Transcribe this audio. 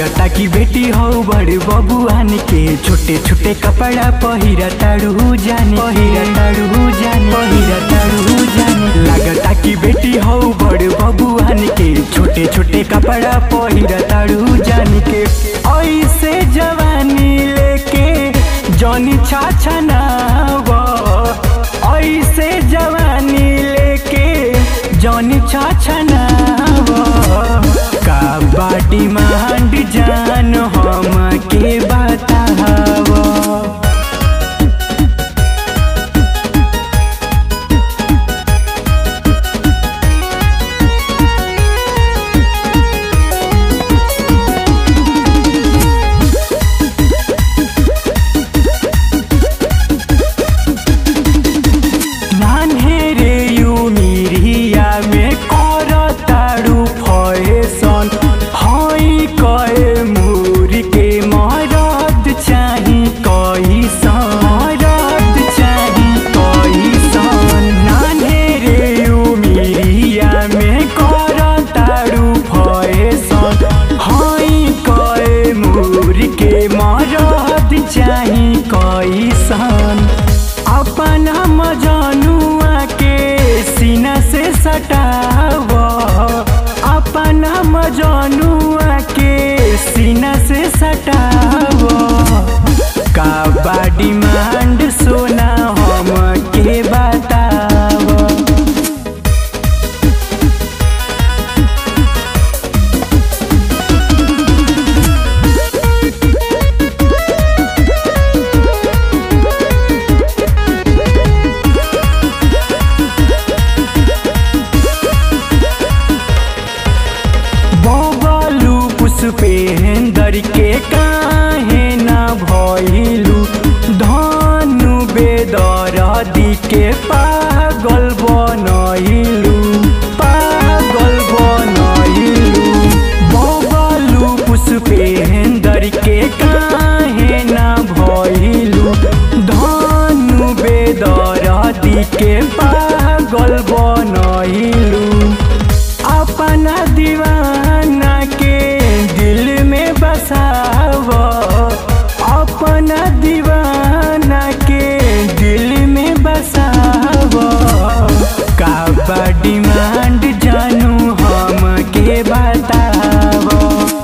लागता कि बेटी हो बड़ बबुआन के छोटे छोटे कपड़ा पहिरा ताड़ू जाने पहिरा ताड़ू जाने पहिरा ताड़ू जाने लागता कि बेटी हो बड़ बबुआन के छोटे छोटे कपड़ा पहिरा ताड़ू जाने के ऐसे जवानी लेके जौनी छाछा ऐसे जवानी लेके जौनी छाछा का बाटी मांड जान हम के बताव नान्हे रे यू मिरिया में कर तारू फैसन हई कए मुर के मरद चाही कैसन मरद चाही कैसन नान्हे रे यू मिरिया में कर तारू फैसन हई कए मुर के मरद चाही कैसन अपन मजनुआ के सीना से सटाव अपन मजनुआ के सीना से सटाव का बा डिमांड सोना हम के बताव बबलू पुष्पेंदर के काहे न भइलू धनु बेदरदी के पागल बनइलू पागल बनइलू बबलू पुष्पेंदर के काहे न भइलू धनु बेदरदी के पागल बनइलू अपना दीवाना के दिल में बसाव अपना दीवाना के दिल में बसाव का बा डिमांड जानू हम के बताव